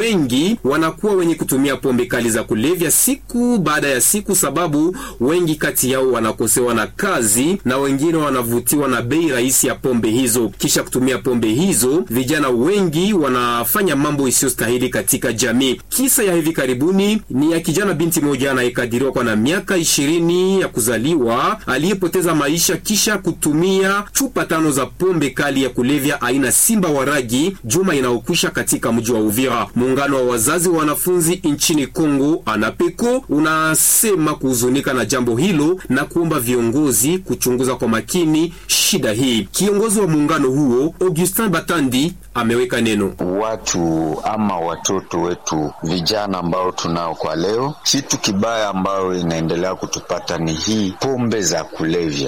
wengi wanakuwa wenye kutumia pombe kali za kulevya siku baada ya siku, sababu wengi kati yao wanakosewa na kazi na wengine wanavutiwa na bei rahisi ya pombe hizo. Kisha kutumia pombe hizo, vijana wengi wanafanya mambo isiyostahili katika jamii. Kisa ya hivi karibuni ni ya kijana binti moja anayekadiriwa kwa na miaka ishirini ya kuzaliwa aliyepoteza maisha kisha kutumia chupa tano za pombe kali ya kulevya aina Simba wa Ragi juma inayokwisha katika mji wa Uvira. Muungano wa wazazi wa wanafunzi nchini Kongo Anapeko unasema kuhuzunika na jambo hilo na kuomba viongozi kuchunguza kwa makini shida hii. Kiongozi wa muungano huo Augustin Batandi ameweka neno watu ama watoto wetu vijana ambao tunao kwa leo, kitu kibaya ambayo inaendelea kutupata ni hii pombe za kulevya.